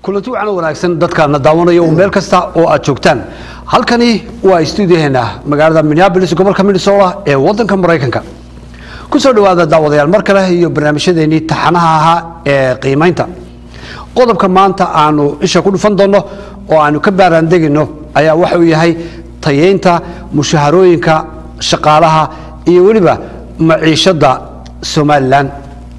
kulanti wacan wanaagsan dadkaana daawanaya oo meel kasta oo aad joogtaan halkani waa stuudiyaheena magaalada minneabolis gobolka minnesota ee wadanka maraykanka kusoo dhawaada daawadayaal mar kale iyo barnaamijyadeenii taxanaha ahaa ee qiimaynta qodobka maanta aanu isha ku dhufan doonno oo aanu ka baaraandegino ayaa waxa uu yahay tayeynta mushaharooyinka shaqaalaha iyo weliba maciishada somalilan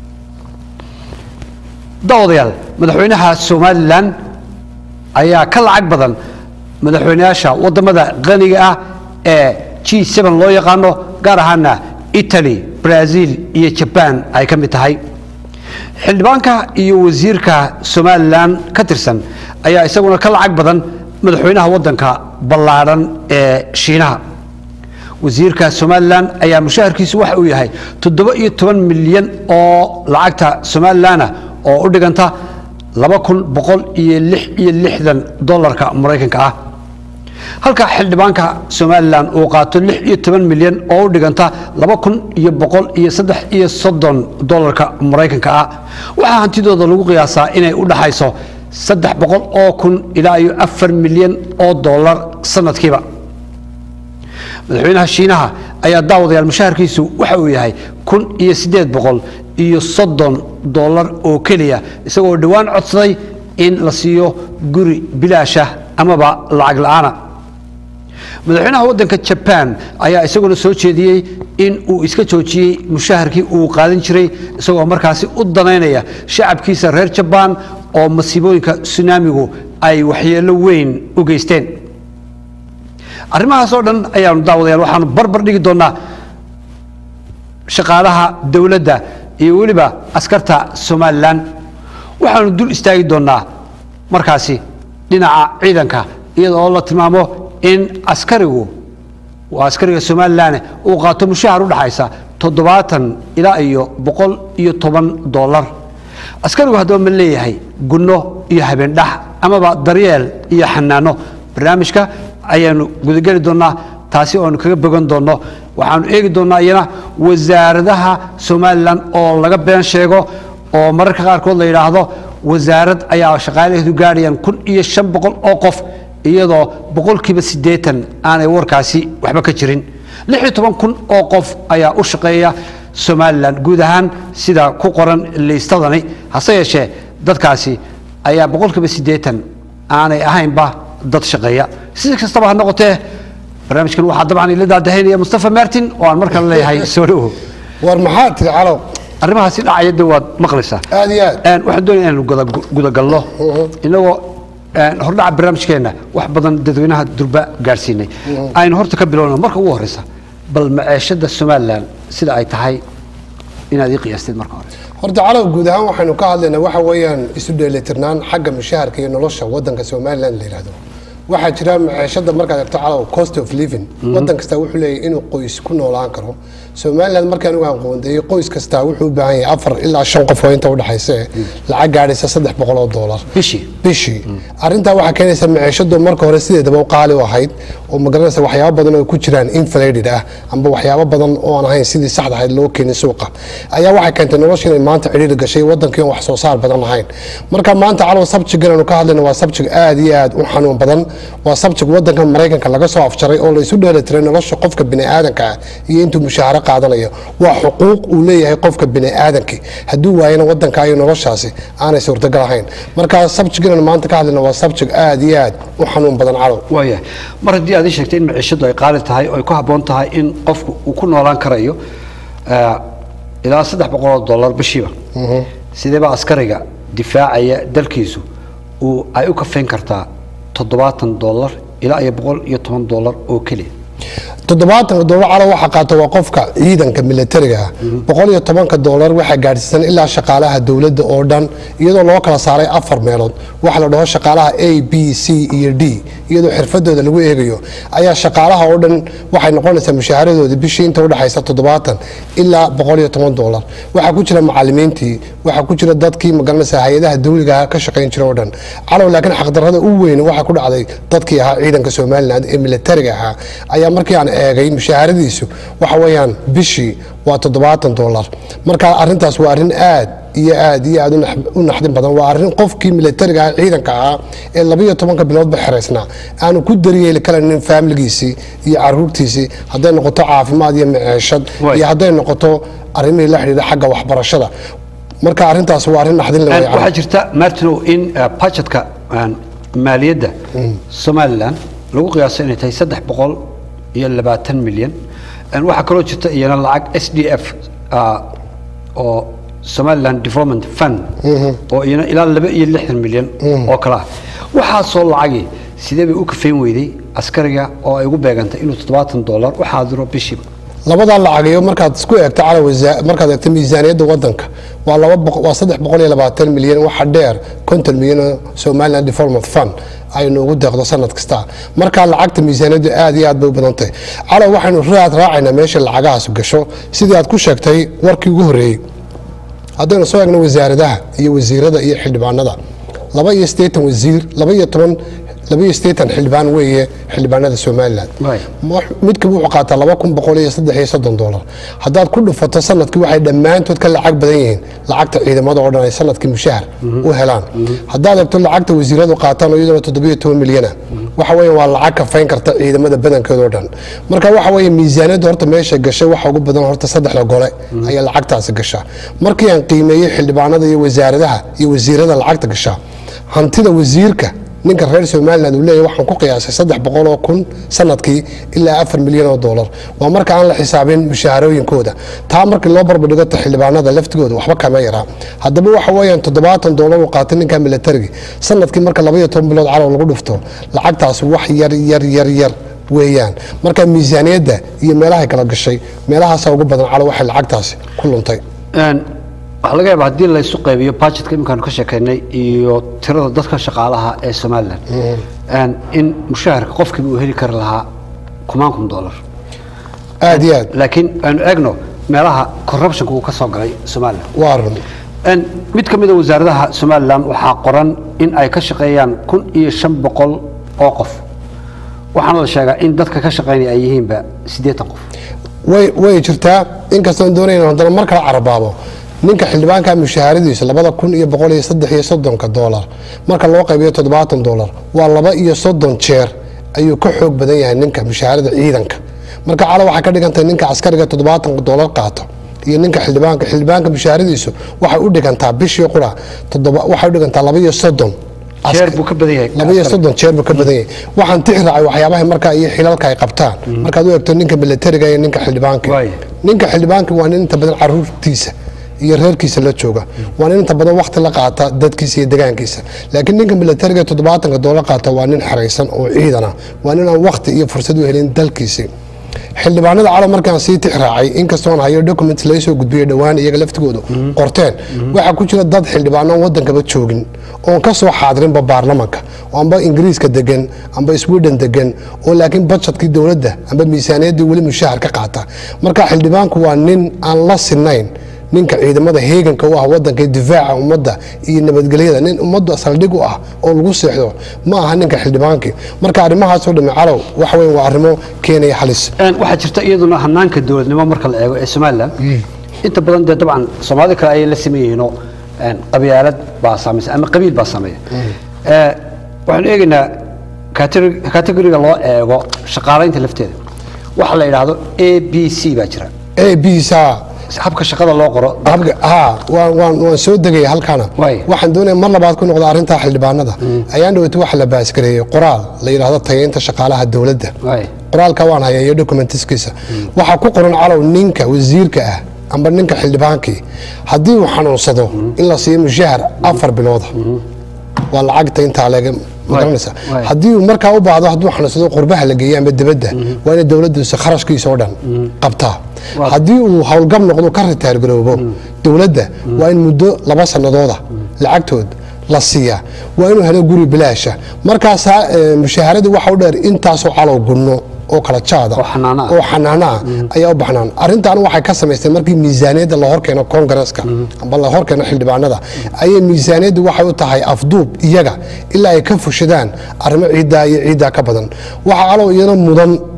daawadayaal madaxweynaha somalilan ayaa ka lacag badan madaxweynayaasha wadamada qaniga ah ee g loo yaqaano gaar ahaana italy brazil iyo jaban ay ka mid tahay xildhibaanka iyo wasiirka somalilan ka tirsan ayaa isaguna ka lacag badan madaxweynaha wadanka ballaadhan ee shiinaha wasiirka somalilan ayaa mushaharkiisu waxa uu yahay toddoba iyo toban milyan oo lacagta somalilanah oo u dhiganta laba kun boqol iyo lix iyo lixdan dolarka maraykanka ah halka xildhibaanka somalilan uu qaato lix iyo toban milyan oo u dhiganta laba kun iyo boqol iyo saddex iyo soddon dolarka maraykanka ah waxaa hantidooda lagu qiyaasaa inay u dhaxayso saddex boqol oo kun ilaa iyo afar milyan oo dolar sanadkiiba madaxweynaha shiinaha ayaa daawadayaal mushaharkiisu waxa uu yahay kun iyo siddeed boqol iyo soddon dolar oo keliya isagoo dhowaan codsaday in la siiyo guri bilaasha amaba lacag la'aana madaxweynaha waddanka jaban ayaa isaguna soo jeediyey in uu iska joojiyey mushaharkii uu qaadan jiray isagoo markaasi u danaynaya shacabkiisa reer jabaan oo masiibooyinka sunaamigu ay waxyeello weyn u geysteen arrimahaas oo dhan ayaanu daawadayaal waxaanu barbar dhigi doonnaa shaqaalaha dowladda iyo weliba askarta somalilan waxaanu dul istaagi doonnaa markaasi dhinaca ciidanka iyada oo la tilmaamo in askarigu waa askariga somalilan uu qaato mushahar u dhaxaysa toddobaatan ilaa iyo boqol iyo toban dolar askarigu haddaba ma leeyahay gunno iyo habeendhax amaba daryeel iyo xanaano barnaamijka ayaanu gudageli doonnaa taasi oanu kaga bogan doonno waxaanu eegi doonnaa iyana wasaaradaha somalilan oo laga been sheego oo mararka qaarkood la yidhaahdo wasaarad ayaa shaqaalaheedu gaadhayaan kun iyo shan boqol oo qof iyadoo boqolkiiba siddeetan aanay warkaasi waxba ka jirin lix iyo toban kun oo qof ayaa u shaqeeya somalilan guud ahaan sida ku qoran liistadani hase yeeshee dadkaasi ayaa boqolkiiba siddeetan aanay ahaynba dad shaqeeya si kastaba ha noqotee barnaamijkan waxaa dabcan ila daadahaynaya mustafa martin oo aan mar kale leeyahay soo dhowo war maxaa tiri calow arrimahaasi dhacaya de waad maqlaysaa aad iyo aad waxaan doonaya inaanu gudagalno inagoo hordhaca barnaamijkeenna wax badan dadweynaha durba gaadhsiinay aynu horta ka bilowna marka ugu horeysa bal maceeshada somalilan sida ay tahay inaad ii qiyaasteed marka hore horta calow guud ahaan waxaynu ka hadlaynaa waxa weeyaan isu dheelitirnaan xagga mushaharka iyo nolosha wadanka somalilan la yidhahdo waxaa jira maciishada markaad egto calow cost of living wadan kasta wuxuu leeyahy inuu qoys ku noolaan karo somalilan markaan ugu aqoondeeyey qoys kasta wuxuu u baahan yahay afar ilaa shan qof oo inta udhexaysa lacag gaadhaysa saddex boqol oo doolar bishii bishii arrintaa waxaa keenaysa maciishadu marka hore sideedaba u qaali u ahayd oo magaranaysa waxyaabo badan oo ku jiraan inflated ah amba waxyaabo badan oo aan ahayn sidii saxda ahayd loo keenin suuqa ayaa waxay keentay nolosha inay maanta cidhiiri gashay wadankii aan wax soo saar badan lahayn marka maanta calow sabjigan aanu ka hadlayna waa sabjig aad iyo aad u xanuun badan waa sabjig wadanka maraykanka laga soo afjaray oo la isu dheelitiray nolosha qofka biniaadanka ah iyo intuu mushaaharo qaadanayo waa xuquuq uu leeyahay qofka biniaadanki hadduu waayana wadanka iyo noloshaasi aanay suurtagal ahayn marka sabjigan maanta ka hadlayna waa sabjig aad iyo aad u xanuun badan calow waaya mar haddii aad ii sheegtay in maciishadu ay qaali tahay oo ay ku habboon tahay in qofku uu ku noolaan karayo ilaa saddex boqol oo dollar bishiiba sideeba askariga difaacaya dalkiisu uu ay u kafayn kartaa toddobaatan dollar ilaa iyo boqol iyo toban dollar oo keliya toddobaatanka doolar calow waxaa qaata waa qofka ciidanka militariga ah boqol iyo tobanka doolar waxaa gaadhsiisan ilaa shaqaalaha dowladda oo dhan iyadoo loo kala saaray afar meelood waxa la dhaho shaqaalaha a b c iyo d iyadoo xirfadooda lagu eegayo ayaa shaqaalaha oo dhan waxay noqonaysaa mushaharadoodii bishii inta udhexaysa toddobaatan ilaa boqol iyo toban doolar waxaa ku jira macalimiintii waxaa ku jira dadkii magaranaysa hay-adaha dawliga ka shaqayn jira oo dhan calow laakiin xaqdarrada u weyn waxaa ku dhacday dadkii ahaa ciidanka somalilan ee militariga ahaa ayaa markii aan eegay mushaharadiisu waxa weeyaan bishii waa toddobaatan doolar marka arrintaas waa arrin aad iyo aad iyo aad u nax- u naxdin badan waa arrin qofkii militariga ah ciidanka ahaa ee labiyo tobanka biloodba xeraysnaa aanu ku daryeeli karanin faamiligiisii iyo caruurtiisii hadday noqoto caafimaad iyo maceeshad Waay. iyo hadday noqoto arrimihii la xidhiidha xagga waxbarashada marka arrintaas waa arrin naxdin le Een, way waxaa jirta martinow in eh, budgetka een, maaliyadda somalilan lagu qiyaaso inay tahay saddex boqol iyo labaatan milyan Een, waxaa kaloo jirta iyana lacag s d f ah, oo somaliland development fund oo iyana ilaa laba iyo lixdan milyan oo kale ah waxaasoo lacagi sidee bay u kafayn weyday askariga oo ay ugu beegantay inuu toddobaatan dollar u xaadiro bishiiba labadaa lacagiyo markaad isku eegto cala wasa- markaad eegto miisaaniyadda wadanka waa laba boqo- waa saddex boqol iyo labaatan milyan waxa dheer konton milyan oo somaliland development fund aynu ugu deeqdo sanad kasta markaa lacagta miisaaniyaddu aad iyo aad bay u badan tahay calow waxaynu raad raacaynaa meesha lacagahaas gasho sidii aad ku sheegtay warkii ugu horreeyey haddaynu soo eegno wasaaradaha iyo wasiirada iyo xildhibaanada laba iyo siddeetan wasiir laba iyo toban laba iyo siddeetan xildhibaan weeye xildhibaanada somaliland Right. wax- midkiiba wuxuu qaataa laba kun boqol iyo saddex iyo soddon dolar haddaad ku dhufato sanadkii waxay dhammaantood ka lacag badan yihiin lacagta ciidamada oo dhan ay sanadkii mushahar u helaan haddaad eegto lacagta wasiiradu qaataan oo iyaduna toddobiyo toban milyana waxa weeye waa lacag kafayn karta ciidamada badankeeda oo dhan marka waxa weeye miisaaniyadda horta meesha gashay waxa ugu badan horta saddexda gole ayaa lacagtaasi gashaa markii aan qiimeeyey xildhibaanada iyo wasaaradaha iyo wasiirada lacagta gashaa hantida wasiirka ninka reer somaliland uu leeyahy waxaan ku qiyaasay saddex boqol oo kun sanadkii ilaa afar milyan oo dollar waa marka aan la xisaabin mushaharooyinkooda taa markii loo barbardhigo ta xildhibaanada laftigooda waxba kama yaraa haddaba waxa weeyaan toddobaatan dollar uu qaatay ninka militarigi sanadkii marka laba iyo toban bilood calow lagu dhufto lacagtaas wax yar yar yar yar weeyaan marka miisaaniyadda iyo meelahay kala gashay meelahaasaa ugu badan calow waxay lacagtaasi ku luntay Een, waxaa laga yaabaa haddii la isu qaybiyo budgetka iminkaanu ka sheekaynay iyo tirada dadka shaqaalaha ee somalilan Een, in mushaharka qofkiiba uu heli kari lahaa kumaan kun dollar aad iyo aad laakiin aanu eegno meelaha corruptionka uu ka soo galay somalilan waa run Een, mid ka mid a wasaaradaha somalilan waxaa qoran in ay ka shaqeeyaan kun iyo shan boqol oo qof waxaana la sheegaa in dadka ka shaqeynaya ay yihiinba siddeetan qof way way jirtaa inkastoon doonayna haddana mar kale carabaabo ninka xildhibaanka mushaharadiisa labada kun iyo boqol iyo saddex iyo soddonka doolar marka loo qaybiyo toddobaatan doolar waa laba iyo soddon jeer ayuu ka xoog badan yahay ninka mushaharada ciidanka marka cala waxay ka dhigantahay ninka askariga toddobaatan doolar qaato iyo ninka xildhibaanka xildhibaanka mushaharadiisu waxay u dhigantaa bishii qura toddoba waxay u dhigantaa laba iyo soddon jeer buu ka badan yahay laba iyo soddon jeer buu ka badan yahay waxaan tix raacay waxyaabaha markaa iyo xilalka ay qabtaan markaad u eegto ninka militariga iyo ninka xildhibaanka Waaye. ninka xildhibaanka waa nin inta badan caruurtiisa iyo reerkiisa la jooga waa nin inta badan wakti la qaata dadkiisa iyo degaankiisa laakiin ninka militariga toddobaatanka doolar qaata waa nin xaraysan oo ciidan ah waa nin aan wakti iyo fursad u helin dalkiisii xildhibaanada calo markaan sii tix raacay inkastoon hayo documents laga soo gudbiyey dhowaan iyaga laftigoodu qorteen waxaa ku jira dad xildhibaano aan wadankaba joogin oon ka soo xaadirinba baarlamanka oo amba ingiriiska degan amba sweden degan oo laakiin budgetkii dowladda amba miisaaniyaddii weli mushahar ka qaata marka xildhibaanku waa nin aan la sinayn ninka ciidamada heeganka u ah wadanka iyo difaaca ummadda iyo nabadgelyada nin ummadda saldhig u ah oo lagu seexdo ma aha ninka xildhibaankii marka arrimahaasoo dhamme calow waxa weyn waa arrimo keenaya halis Een, waxaa jirta iyaduna hanaanka dowladnimo marka la eego ee somalilan inta badan dee dabcan soomaalida kale ayay la sameeyihiinoo een, qabyaalad baa saamaysa ama qabiil baa sameeya Ee, waxaanu eegaynaa categori- categoriga loo eego shaqaalaynta lafteeda waxa la yidhaahdo a b c baa jira a b sa habka shaqada loo qoro habka ha waan waan waan soo degaya halkana Waay. waxaan doonaya mar labaad ku noqda arrintaa xildhibaanada ayaan dhaweyta waxa la baaskareeyey qoraal la yidhaahdo tayeynta shaqaalaha dowladda Waay. qoraalka waan hayaa iyo documentiskiisa waxaa ku qoran calow ninka wasiirka ah amba ninka xildhibaankii haddii uu xanuunsado in la siiyo mushahar afar bilooda waa lacagta intaa leega magaranaysa Waay. haddii uu markaa u baahdo hadduu xanuunsado qurbaha la geeyo ama dibadda waa inay dowladdiisa kharashkiisa oo dhan qabtaa Waa- haddii uu howlgab noqdo ka ritaar garoobo dowladda waa in muddo laba sanadooda lacagtood la siiyaa waa inuu helo guri bilaasha markaasaa eh, mushaaharadii waxa u dheer intaasoo calow gunno oo kala jaada Oo xanaano ah. oo xanaano ah ayaa u baxnaan arrintan waxay ka samaysteen markii miisaaniyadda la horkeeno kongareska amba la horkeeno xildhibaanada ayay miisaaniyaddu waxay u tahay afduub iyaga ilaa ay ka fushadaan arrimo ciiddaa iyo ciiddaa ka badan waxaa calow iyana mudan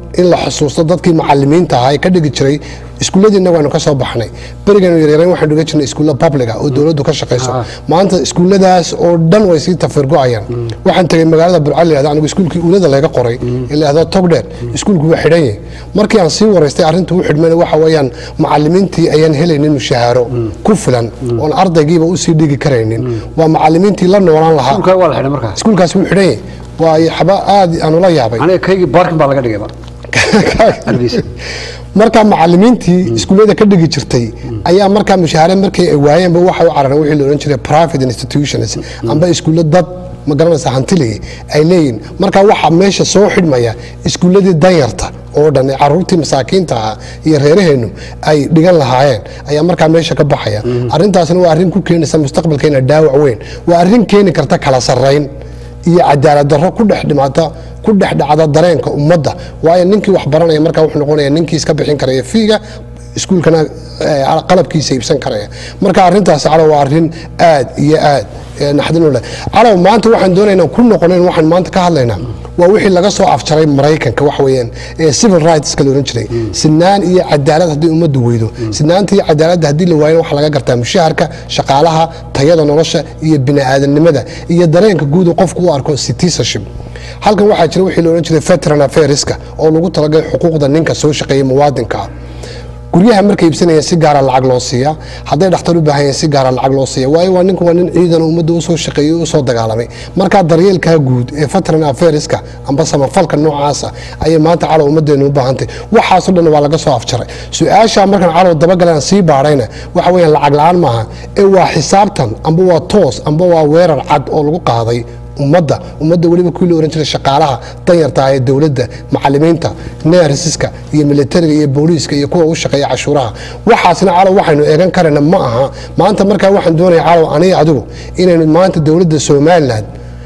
in la xusuusto dadkii macalimiinta ahaa ee ka dhigi jiray iskuulladiina waanu ka soo baxnay beriganu yaryareen waxaan dhigan jirnay iskuulla publica oo dowladdu ka shaqayso Ah. maanta iskuulladaas oo dhan way sii tafirgo-ayaan waxaan tegay magaalada burcal la yihahdo anigu iskuulkii uulada laga qoray ee la yihahdo togdheer iskuulku waa xidhan yahay markii aan sii waraystay arrinta u xidhmayna waxa weeyaan macalimiintii ayaan helaynin mushahaaro ku filan oon ardaygiiba usii dhigi karaynin waa macalimiintii la noolaan lahaa dhulka waa la xidhay markaa iskuulkaas wuu xidhan yahay waa xaba aad aanu la yaabay aniga kaygii baarkin baa laga dhigayba Hargeysa. markaa macalimiintii iskuullada ka dhigi jirtay ayaa markaa mushahaare markay ay waayeenba waxay u carareen wixii la odhan jiray private institutions amba iskuullo dad ma garanaysa hantiligii ay leeyihin markaa waxaa meesha soo xidhmaya iskuulladii danyarta oo dhan ee caruurtii masaakiinta ah iyo reeraheennu ay dhigan lahaayeen ayaa markaa meesha ka baxaya arrintaasna waa arrin ku keenaysa mustaqbalkeena dhaawac weyn waa arrin keeni karta kala sarrayn iyo cadaalad darro ku dhex dhimata ku dhex dhacda dareenka ummadda waayo ninkii wax baranaya markaa wuxuu noqonaya ninkii iska bixin karaya fiiga iskuulkana eh, qalabkiisa iibsan karaya marka arrintaasi calow waa arrin aad iyo aad eh, naxdin u leh calow maanta waxaan doonaynaa ku noqonayn waxaan maanta ka hadlaynaa waa wixii laga soo afjaray maraykanka wax weeyaan ee civil rightska la odhan jiray sinaan iyo cadaalad haddii ummaddu weydo sinaanta iyo cadaaladda haddii la waayana waxaa laga gartaa mushaharka shaqaalaha tayada nolosha iyo bini'aadanimada iyo dareenka guud uu qofku u arko citizenship halkan waxaa jira wixii la odhan jiray veteran affairska oo lagu talagalay xuquuqda ninka soo shaqeeya muwaadinka ah guryaha markay iibsanayeen si gaara lacag loo siiya hadday dhakhtar u baahan yahin si gaara lacag loo siiya waayo waa ninku waa nin ciidan ummadda usoo shaqeeyey o usoo dagaalamay markaa daryeelkaa guud ee veteran affairska amba samafalka noocaasa ayay maanta calow ummaddeenu u baahantay waxaasoo dhan waa laga soo afjaray su-aasha markaan calow dabagalaan sii baadhayna waxa weeyaan lacag la-aan maaha ee waa xisaabtan amba waa toos amba waa weerar cad oo lagu qaaday ummadda ummadda weliba kuwii la ohan jiray shaqaalaha danyarta ah ee dowladda macalimiinta neersiska iyo militariga iyo booliiska iyo kuwa u shaqeeya cashuuraha waxaasna calow waxaynu eegan karayna ma aha maanta markaa waxaan doonaya calow aniga adigu inaynu maanta dowladda somalilan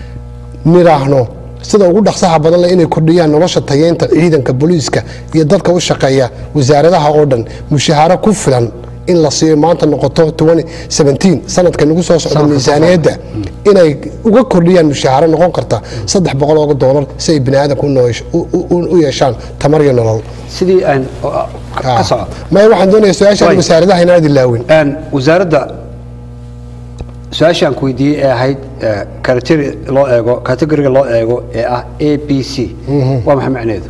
nidhaahno sida ugu dhaqsaha badan leh inay kordhiyaan nolosha tayeynta ciidanka booliiska iyo dadka u shaqeeya wasaaradaha oo dhan mushahaaro ku filan in la siiyo maanta noqoto 2017 sanadka nagu soo socda Sanadka miisaaniyadda inay uga kordhiyaan mushahaaro noqon karta saddex boqol oo doolar si ay bini aadamka u noosh- u- u- u yeeshaan tamar iyo nolol sidii aan oo- ka soco maya waxaan doonaya su-aasha Way. wasaaradaha inaad ilaawin Een, wasaaradda su-aashaan ku weydiiyey ee ahayd eh, category loo eego categoriga loo eego ee ah a b c waa maxay macnaheedu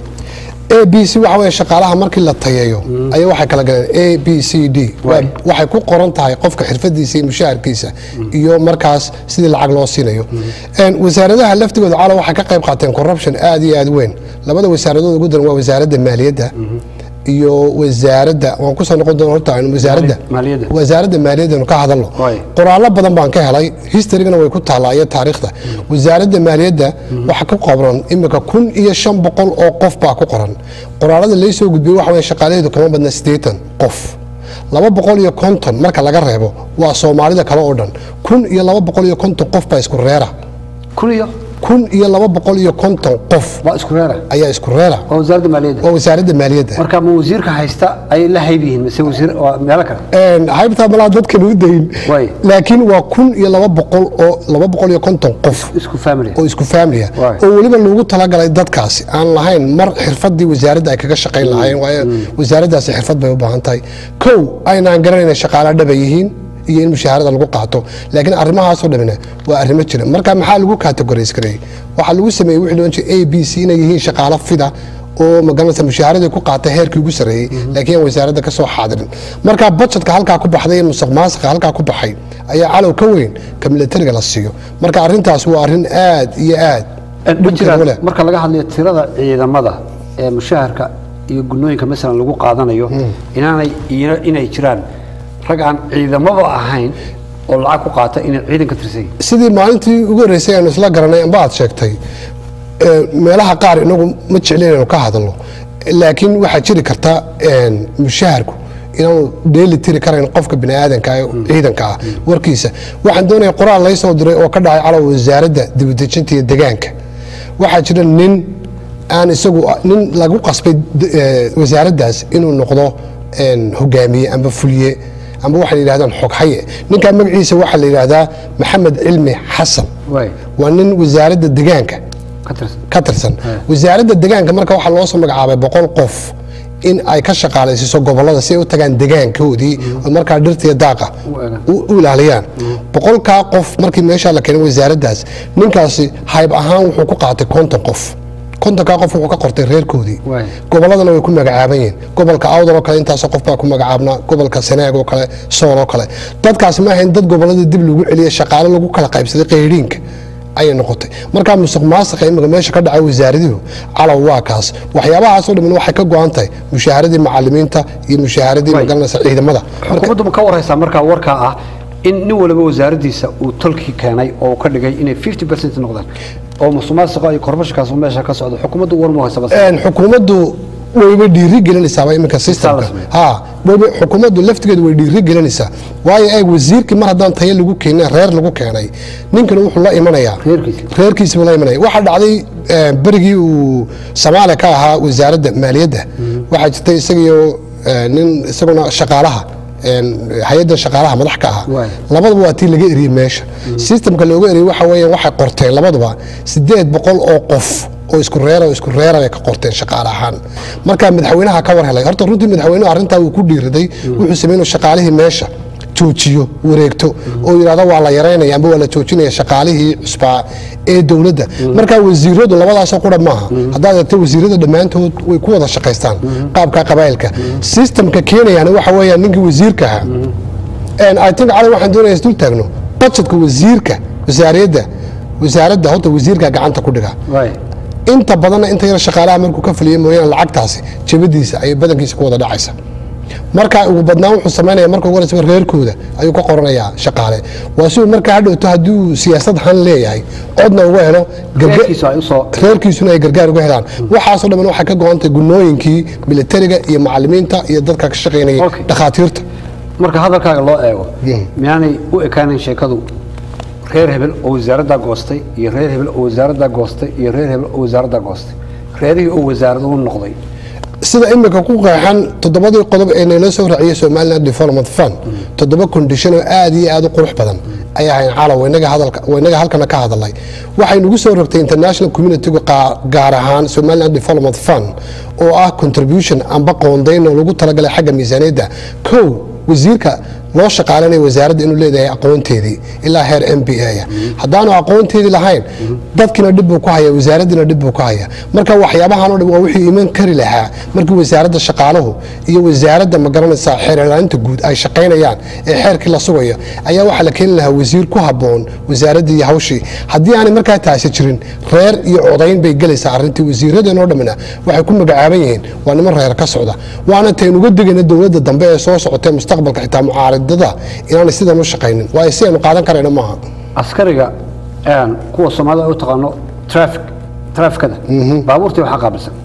a b c waxa weeye shaqaalaha markii la tayeeyo ayaa waxay kala galeen a b c d Waa- Waay. waxay ku qoran tahay qofka xirfadiisa iyo mushaharkiisa iyo markaas sidii lacag loo siinayo Een, wasaaradaha laftigooda calo waxay ka qayb qaateen corruption aad iyo aad weyn labada wasaaradood ugu daran waa wasaaradda maaliyadda iyo wasaaradda waan kusoo noqon doona horta aynu wasaaradda Maaliyadda. wasaaradda maaliyadda ka hadalno Waay. qoraallo badan baan ka helay historygana way ku taallaa iyo taariikhda wasaaradda maaliyadda waxa ku qoran imika kun iyo shan boqol oo qof baa ku qoran qoraalada laysoo gudbiyey waxa weye shaqaalaheedu kama badna siddeetan qof laba boqol iyo konton marka laga reebo waa soomaalida kale oo dhan kun iyo laba boqol iyo konton qof baa isku reera kun iyo kun iyo laba boqol iyo konton qof waa isku reera ayaa isku reera waa wasaaradda maaliyadda waa wasaaradda maaliyadda marka ma wasiirka haysta ayay la hayb yihiin mise wasiir waa meelo kale Een, haybtaa malaa dadkan u dayin Waay. laakiin waa kun iyo laba boqol oo laba boqol iyo konton qof isku family oo isku faamiliya Waay. oo weliba loogu talagalay dadkaasi aan lahayn mar xirfadii wasaaradda ay kaga shaqayn lahaayeen waayo wasaaraddaasi xirfad bay u baahan tahay kow aynaan garanayna shaqaala dhaba yihiin iyo in mushaharada lagu qaato laakiin arrimahaasoo dhamina waa arrimo jira marka maxaa lagu categorize gareeyey waxaa lagu sameeyey wixii loo jeeda a b c inay yihiin shaqaalo fida oo magaranaysa mushaaharadii ku qaata heerkii ugu sarreeyey laakiin aan wasaaradda ka soo xaadirin marka budgetka halkaa ku baxday iyo musuq maasuqa halkaa ku baxay ayaa calow ka weyn ka militariga la siiyo marka arrintaas waa arrin aad iyo aad Een, ma dhibkeeda u leh. jiraan marka laga hadlayo tirada ciidamada ee mushaharka iyo gunooyinka masalan lagu qaadanayo inaanay ina- inay jiraan rag aan ciidamaba ahayn oo lacag ku qaata inay ciidanka tirsan yihiin sidii maalintii ugu horreysay aanu isla garanay amba aad sheegtay ee, meelaha qaar inagu ma jeclin inaynu ka hadalno laakiin waxaa jiri karta een, mushaharku inaanu dheeli tiri karayn qofka biniaadanka ee ciidanka ah warkiisa waxaan doonaya qoraal laysoo diray oo ka dhacay calow wasaaradda dibadejinta iyo degaanka waxaa jira nin aan isagu nin lagu qasbay d- ee, wasaaraddaas inuu noqdo een, hogaamiye amba fuliye amba waxay yidhahdaan xoghaye ninkaa magaciisa waxaa la yidhaahdaa maxamed cilmi xasan Waay. waa nin wasaaradda degaanka ka tirsan ka tirsan wasaaradda deegaanka marka waxaa loo soo magacaabay boqol qof in ay ka shaqaalaysiiso gobolada si ay u tagaan degaankoodii oo markaa dhirta iyo daaqa U eegaan. u u ilaaliyaan boqolkaa qof markii meesha la keenay wasaaraddaas ninkaasi hayb ahaan wuxuu ku qaatay konton qof kontonkaa qof wuxuu ka qortay reerkoodii Waay. goboladana way ku magacaaban yihiin gobolka awdal oo kale intaasoo qof baa ku magacaabnaa gobolka sanaag oo kale sool oo kale dadkaasi ma ahayn dad gobolada dib lagu celiyay shaqaale lagu kala qaybsaday qayriinka ayay noqotay markaa musuq maasuqa imika meesha ka dhacay wasaaradihu calow waa kaas waxyaabahaasoo dhamman waxay ka go-an tahay mushaaharadii macalimiinta iyo mushaaharadii Waay. magaranaysa ciidamada xukuumaddu ma ka warhaysaa markaa warkaa ah in nin waliba wasaaraddiisa uu tolkii keenay oo uu ka dhigay inay 50 percent noqdaan oo musuqmaasuqa iyo kormashinkaas meesha ka socdo xukuumaddu war ma haysa bas Een, xukuumaddu wayba dhiiri gelinaysaaba iminka systemka la sameeyo. ha wayba xukuumaddu laftigeedu way dhiiri gelinaysaa waayo eeg wasiirkii mar haddaan tayo lagu keenin reer lagu keenay ninkana wuxuu la imanayaa Reerkiisa. reerkiisa buu la imanaya waxaa dhacday eh, berigii uu soomaaliya ka ahaa wasaaradda maaliyadda waxaa jirtay isagiyo eh, nin isaguna shaqaalaha een, hay-adda shaqaalaha madax ka ahaa Waay. labaduba waa tii laga eriyey meesha systemka looga eriyey waxa weeyaan waxay qorteen labaduba sideed boqol oo qof oo isku reera oo isku reera bay ka qorteen shaqaale ahaan marka madaxweynaha ka war helay horta runtii madaxweynuhu arrintaa wuu ku dhiiriday wuxuu sameeyey inuu shaqaalihii meesha joojiyo wareegto oo yidhahdo waa la yaraynaya amba waa la joojinaya shaqaalihii cusbaa ee dowladda marka wasiiradu labadaasoo qura maaha haddaad eegto wasiirada dhammaantood way ku wada shaqaystaan qaabka qabaa'ilka systemka keenayana waxa weeyaan ninkii wasiirka ahaa And I think cali waxaan doonaya isdul taagno budgetka wasiirka wasaariyadda wasaaradda horta wasiirka gacanta ku dhiga waay inta badanna inta yar shaqaalaha markuu ka fuliyo mooyaane lacagtaasi jabadiisa ayay badankiisa ku wada dhacaysa marka ugu badnaan wuxuu samaynaya marka ugu horeysa reerkooda ayuu ka qoranayaa shaqaale waa si uu markaa hadhowto haddii uu siyaasad han leeyahay codna uga helo garga- reerkiisu ay usoo reerkiisuna ay gargaar uga helaan waxaasoo dhamman waxay ka go-antay gunooyinkii militariga iyo macalimiinta iyo dadka ka shaqaynayay Okay. dhakhaatiirta marka hadalkaaga loo eego Mm. miyaanay u ekaanin sheekadu reer hebel oo wasaaraddaa goostay iyo reer hebel oo wasaaraddaa goostay iyo reer hebel oo wasaaraddaa goostay reerihii oo wasaarad u noqday sida imika ku qeexan toddobadii qodob ee nala soo raaciyay somaliland development fund toddoba condition oo aad iyo aad u qurux badan ayaa hayn calaw inaga hadalka inaga halkana ka hadalay waxay nagu soo rogtay international community-gu qaa- gaar ahaan somaliland development fund oo ah contribution amba qoondayn oo lagu talagalay xagga miisaaniyadda kow wasiirka loo shaqaalanaya wasaaradda inuu leedahay aqoonteedii ilaa heer m b a haddaanu aqoonteedii lahayn dadkiina dhib buu ku haya wasaaraddiina dhib buu ku haya marka waxyaabahan oo dhan waa wixii iman kari lahaa markii wasaaradda shaqaaluhu iyo wasaaradda magaranaysa xeer ilaalinta guud ay shaqaynayaan ee xeerkii la sugayo ayaa waxaa la keeni lahaa wasiir ku habboon wasaaraddii iyo hawshii haddii aanay markaa taasi jirin reer iyo codayn bay gelaysaa arrintii wasiiradeen oo dhammina waxay ku magacaaban yihiin waa niman reer ka socda waana taynuga degayna dowladda dambe ee soo socotee mustaqbalka xitaa mucaaridada inaanay sidan u shaqaynin waayo si aynu qaadan karayna maaha askariga een, kuwa soomaalida u taqaano traffic trafficada baabuurtii waxaa qaabilsan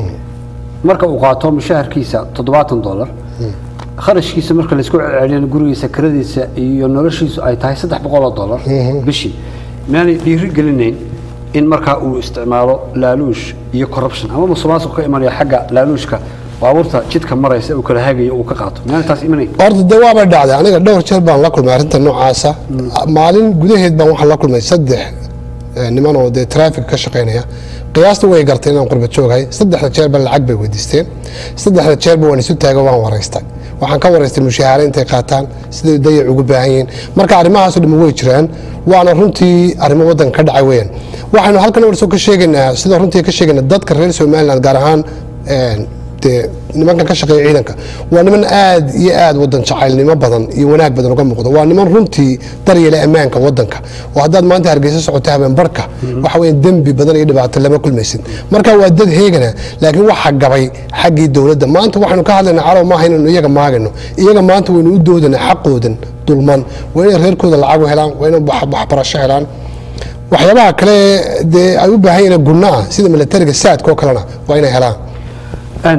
marka uu qaato mushaharkiisa toddobaatan dollar kharashkiisa marka laysku celceliyana gurigiisa kiradiisa iyo noloshiisu ay tahay saddex boqol oo dollar bishii miyaanay dhiiri gelinayn in markaa uu isticmaalo laaluush iyo corruption ama musuqmaasuq ka imanaya xagga laaluushka baabuurta jidka maraysa uu kala hagayo uu ka qaato miyaanay taas imanayn horta dee waaba dhacday aniga dhowr jeer baan la kulmay arrinta noocaasa maalin gudaheed baan waxaan la kulmay saddex eh, niman oo dee traafik ka shaqaynaya qiyaasta way gartay inaan qurba jooghay saddexda jeerba lacag bay weydiisteen saddexda jeerba waan isu taago waan waraystay waxaan ka waraystay mushaahare intay qaataan siday dayac ugu baahan yihiin marka arrimahaasoo dhammi way jiraan waana runtii arrimo waddanka ka dhacay weeyaan waxaynu halkan warso ka sheegaynaa sida runtii ka sheegaynaa dadka reer somaliland gaar ahaan een, dee nimankan ka shaqeeya ciidanka waa niman aad iyo aad wadan jacaylnimo badan iyo wanaag badan uga muuqda waa niman runtii daryeela ammaanka wadanka oo haddaad maanta hargeysa socoto habeen barka waxa weeye dembi badan iyo dhibaato lama kulmaysid marka waa dad heegana laakiin waxa gabay xaggii dowladda maanta waxaynu ka hadlaynaa calow maaha inaynu iyaga maagayno iyaga maanta waynu u doodana xaqoodan dulman waa inay reerkooda lacag u helaan waa inay wax- waxbarasho helaan waxyaabaha kale dee ay u baahan yihiin gunno ah sida militariga saadka oo kalena waa inay helaan Een,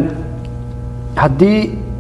haddii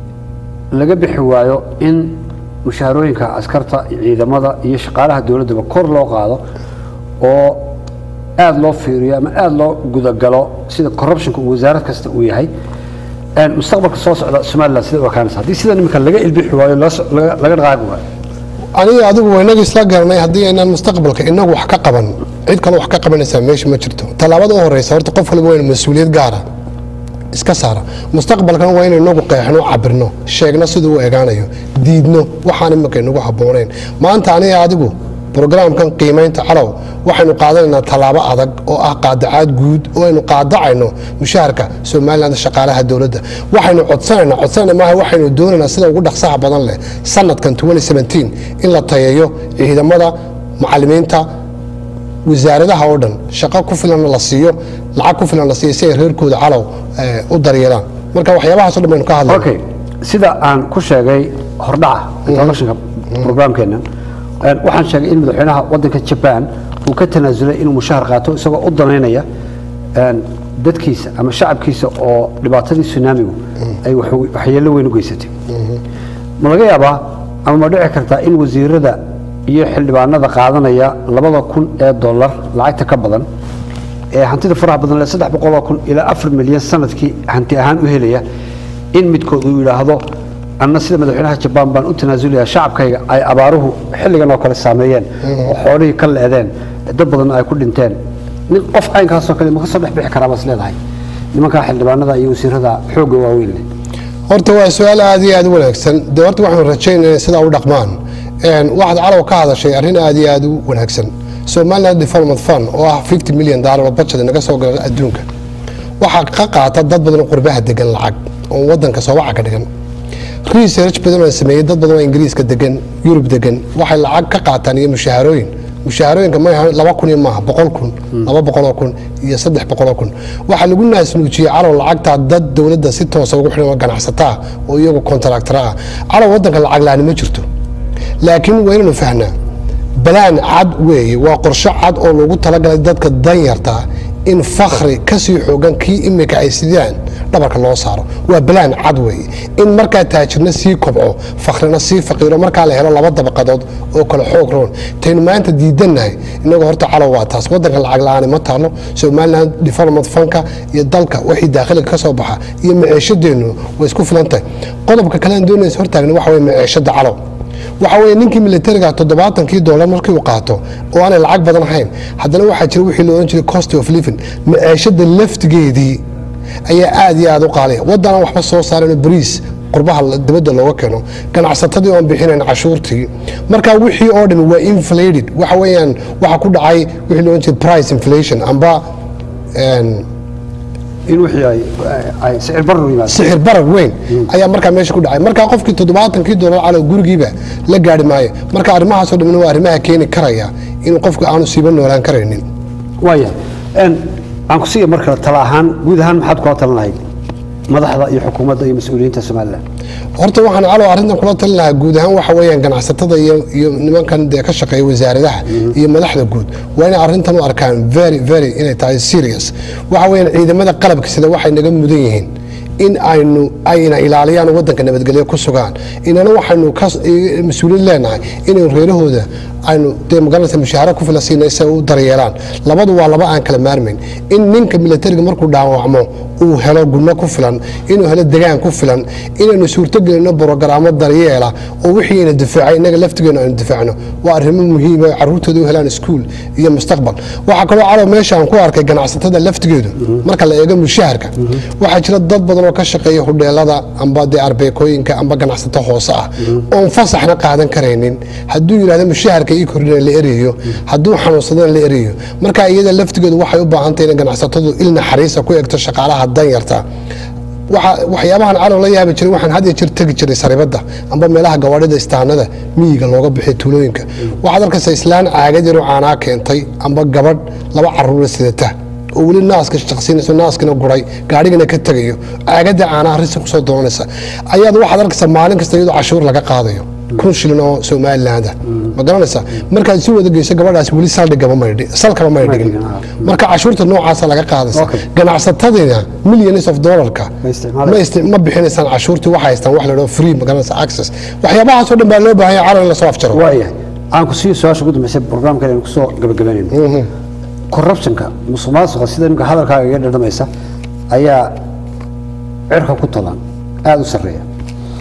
laga bixi waayo in mushaharooyinka askarta ciidamada iyo shaqaalaha dowladdaba kor loo qaado oo aada loo fiiriyo ama aada loo gudagalo sida corruptionka uu wasaarad kasta uu yahay een, mustaqbalka soo socda somaliland sida u ekaanaysa haddii sidan imika laga ilbixi waayo loo so- laga laga dhaqaaqi waayo aniga adigu waynaga isla garanay haddii aynaan mustaqbalka inagu wax ka qaban cid kale wax ka qabanaysaa meesha ma jirto tallaabada u horeysa horta qof waliba wayna mas-uuliyad gaara iska saara mustaqbalkan waa inaynu inagu qeexno cabirno sheegno siduu u egaanayo diidno waxaan imika inagu habboonayn maanta aniga adigu brograamkan qiimaynta calow waxaynu qaadanaynaa tallaabo adag oo ah qaadacaad guud oo aynu qaadacayno mushaharka somalilan shaqaalaha dowladda waxaynu codsanayna codsanayna maaha waxaynu doonaynaa sida ugu dhaqsaha badan leh sanadkan in la tayeeyo ciidamada macalimiinta wasaaradaha oo dhan shaqo ku filanna la siiyo lacag ku filan la siiyo si ay reerkooda calow u daryeelaan marka waxyaabahaas o dhan baynu ka hadlayna okay sida aan ku sheegay hordhaca introductionka programkeena waxaan sheegay in madaxweynaha wadanka jaban uu ka tanaasulay inuu mushahar qaato isagoo u danaynaya dadkiisa ama shacabkiisa oo dhibaatadii tsunamigu ay waxyeello weyn u geysatay ma laga yaabaa ama ma dhici kartaa in wasiirada iyo xildhibaanada qaadanaya labada kun ee dollar lacagta ka badan ee hantida faraha badan le saddex boqoloo kun ilaa afar milyan sanadkii hanti ahaan u helaya in midkood uu yidhaahdo anna sida madaxweynaha jabaan baan u tanaasulaya shacabkayga ay abaaruhu xilligan oo kale saameeyeen oo xoolihii ka leedeen dad badanna ay ku dhinteen nin qof caynkaasoo kale ma ka soo dhex bixi karaa baas leedahay nimankaa xildhibaanada iyo wasiirada xoogga waaweyn leh horta waa su-aal aad iyo aad u wanaagsan dee horta waxaanu rajaynaya sidaa u dhaqmaan waxaad calow ka hadashay arrin aad iyo aad u wanaagsan somaliland development fund oo ah fifty million dollar oo budget naga soo gala adduunka waxaa ka qaata dad badan oo qurbaha degan lacag oo wadanka soobaca ka dhigan research badan oo sameeyey dad badan oo ingiriiska degan yurub degan waxay lacag ka qaataan iyo mushaharooyin mushaharooyinka ma laba kun iyo maaha boqol kun laba boqoloo kun iyo saddex boqoloo kun waxaa lagu naasnuujiyey calow lacagtaa dad dowladda si toosa ugu xidhan oo ganacsataa oo iyagu kontaractara ah calow wadanka lacag la-aani ma jirto laakiin waa inaynu fahnaa balaan cad weeye waa qorsho cad oo lagu talagalay dadka danyarta in fakhri kasii xoogan kii imika ay sidaan dhabarka loo saaro waa balaan cad weeye in markaa taajirna sii kobco fakhrina sii faqiiro markaa la helo laba dabaqadood oo kale xoog roon taynu maanta diidannahay inagoo horta calow waa taas wadanka lacag la-aani ma taalo somaliland development funka iyo dalka wixii daakhiliga ka soo baxa iyo maciishadeennu way isku filan tahay qodobka kalean doonaysa hortaagna waxa weye maciishada calow waxa weeye ninkii militariga toddobaatankii doolar markii uu qaato oo aanay lacag badan ahayn haddana waxaa jira wixii la odhan jiray cost of living maciishada laftigeedii ayaa aad iyo aad u qaaliya waddanaan waxba soo saarayno bariis qurbaha dibadda looga keeno ganacsatadii oon bixinayn cashuurtii marka wixii oo dhan waa inflated waxa weeyaan waxa ku dhacay wixii la odhan jiray price inflation amba in wixii ay ay sicir barar u yimaado sixir barar weyn ayaa markaa meesha ku dhacay markaa qofkii toddobaatankii doolar calow gurigiiba la gaari maayo marka arrimahaasoo dhamna waa arrimaha keeni karaya in qofku aanu siiba noolaan karaynin waaya aan ku siiya marka tala ahaan guud ahaan maxaad kula talan lahayd madaxda iyo xukuumadda iyo mas-uuliyiinta somalilan horta waxaan calow arrintan kula talin lahaa guud ahaan waxa weeyaan ganacsatada iyo iyo nimankan dee ka shaqeeya wasaaradaha iyo madaxda guud waa inay arrintan u arkaan very very inay tahay serious waxa weeyaan ciidamada qalabka sida waxay naga mudan yihiin in aynu ayna ilaaliyaan wadanka nabadgelyo ku sugaan inana waxaynu mas-uuliyad leenahay inaynu reerahooda aynu dee magaranaysa mushaaharo ku filan siinay si ay u daryeelaan labadu waa laba aan kala maarmayn in ninka militariga markuu dhaawacmo uu helo gunno ku filan inuu helo degaan ku filan inaynu suurtogelino borogaraamo daryeela oo wixii ayna difaacay innaga laftigeenu aynu difaacno waa arrimo muhiima oo carruurtooda u helaan iskuul iyo mustaqbal waxaa kaloo calow meesha aan ku arkay ganacsatada laftigeedu marka la eego mushaharka waxaa jira dad badan oo ka shaqeeya hudheelada amba dee arbeekooyinka amba ganacsato hoose ah oon fasaxna qaadan karaynin hadduu yidhahdo mushaharka ii kordhina la erayo hadduu xanuunsadana la erayo marka iyada laftigeedu waxay u baahan tahay in ganacsatadu il naxariisa ku egto shaqaalaha danyarta waxyaabahan calow la yaabi jiray waxaan had iyo jir tegi jiray saribadda amba meelaha gawaadhida istaanada miyiga looga bixiyo tuulooyinka waxaad arkaysa islaan caagad yaroo caanaa keentay amba gabadh laba caruura sidata oo weli naaska shaqsiinayso naaskina guray gaadhigana ka tegayo caagadda caanaha risi kusoo doonaysa ayaad waxaad arkaysa maalin kasta iyadoo cashuur laga qaadayo kun shilin oo somaliland ah ma garanaysa markaad si wada geyso gabadhaas weli saldhigaba maydhi salkaba may dhigin marka cashuurta noocaasa laga qaadaysa Okay. ganacsatadina millions of dollarka Ma isticmaalayaan. ma isti- ma bixinaysaan cashuurtii waxay haystaan wax la dhaho free ma garanaysa access waxyaabahaasoo dhan baa loo baahan yahay calow in lasoo afjaro waaya aan ku siiyo su-aasha ugu dambeysay programkan aynu kusoo gabagabaynayno corruptionka musuqmaasuqa sida imika hadalkaaga iga dhadhamaysa ayaa cirka ku tolan aada u sarreeya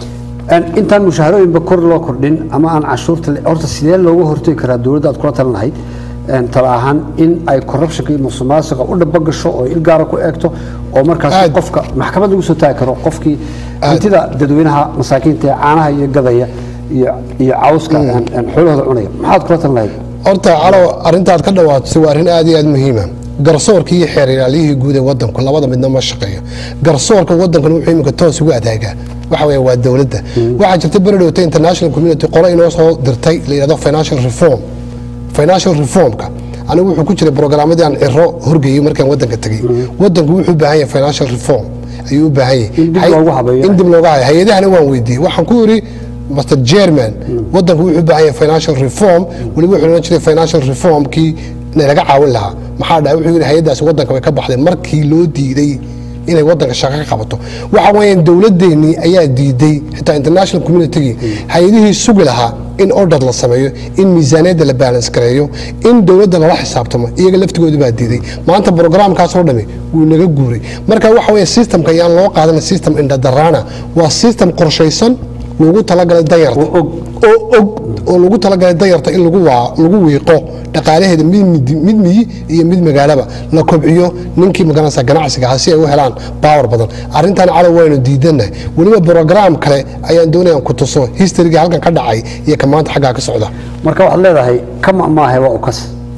Een, intaan mushaharooyinba kor loo kordhin ama aan cashuurta le- horta sidee looga hortegi karaa dowladda aad kula talan lahayd Een, tala ahaan in ay corruptionka iyo musuqmaasuqa u dhaba gasho oo il gaara ku eegto oo markaas Aad. qofka maxkamad lagu soo taagi karo qofkii hantida dadweynaha masaakiinta ee caanaha iyo gadaya iyo iyo cawska een, een, xoolahooda cunaya maxaad kula talan lahayd horta calow arrintaad ka dhawaatisay waa arrin aad iyo aad muhiima garsoorkii iyo xeer ilaaliyihii guud ee wadanku labada midna ma shaqeeyo garsoorka wadankan wuxuu iminka toos ugu adaagaa waxa weeye waa dowladda waxaa jirta beredhowta international community qolo inoo soo dirtay la yidhahdo financial reform financial reformka anigu wuxuu ku jiray programmadii aan ciro horgeeyey markaan wadanka tegey wadanku wuxuu u baahan yahay financial reform ayuu u baahan yahay In dib Hay- loogu habeeyo. in dib looga hayo hay-adahana waan weydiiyey waxaan ku yidhi mr german wadanku wuxuu u baahan yahay financial reform weliba wuxuu odhan jiray financial reformkii nalaga caawin lahaa maxaa dhahay wuxuu yidhi hay-addaasi wadanka way ka baxday markii loo diiday inay wadanka shaqo ka qabato waxa weeyaan dowladeennii ayaa diiday xitaa international communitygii hay-adihii sugi lahaa in order la sameeyo in miisaaniyadda la balance gareeyo in dowladda lala xisaabtamo iyaga laftigooda baa diiday maanta programkaasoo dhami wuu naga guuray marka waxa weeye systemka ayaan loo qaadan system indhadaraana waa system qorshaysan loogu talagalay danyarta oo og oo og oo lagu talagalay danyarta in lagu waa lagu wiiqo dhaqaalaheeda mid mid- mid miyi iyo mid magaalaba la kobciyo ninkii magaranaysa ganacsiga ahaa si ay u helaan baawar badan arrintan calow waynu diidanahay weliba brograam kale ayaan doonayaan ku tuso historyga halkan ka dhacay iyo ka maanta xaggaa ka socda marka waxaad leedahay kama maahe waa ukas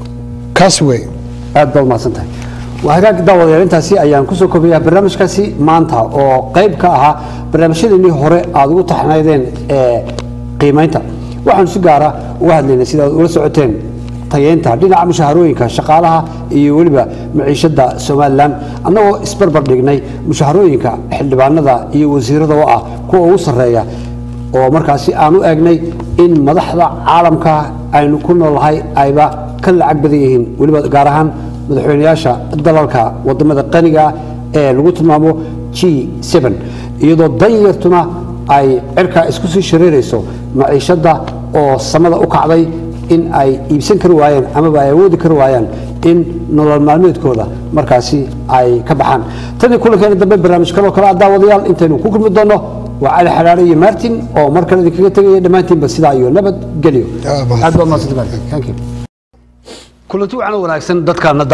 kaas wey aad baad mahadsan tahay waa hagaag daawadayaal intaasi ayaan kusoo koobayaa barnaamijkaasi maanta oo qayb ka ahaa barnaamijyadeenii hore aad ugu taxnaydeen ee qiimaynta waxaanu si gaara uga hadlaynay sida aad ula socoteen tayeynta dhinaca mushaharooyinka shaqaalaha iyo weliba maciishada somalilan annagoo isbarbar dhignay mushaharooyinka xildhibaanada iyo wasiirada oo ah kuwa ugu sarreeya oo markaasi aan u eegnay in madaxda caalamka aynu ku noolahay ayba ka lacag badan yihiin weliba gaar ahaan madaxweynayaasha dalalka wadamada qaniga ah ee lagu tilmaamo g iyadoo danyartuna ay cirka isku sii shareerayso maciishada oo samada u kacday in ay iibsan kari waayeen amaba ay awoodi kari waayaan in nolol maalmeedkooda markaasi ay ka baxaan tanii kulankeena dambe barnaamij kaloo kale ah daawadayaal intaynu ku kulmi doonno waa cali xalaare iyo martin oo mar kale idinkaga tegaya dhammaantiinba sidaa iyo nabad gelyo Ah, mahadsan. aad baa mahadsantahay Martin. Thank you. kulanti wacan wanaagsan dadkaana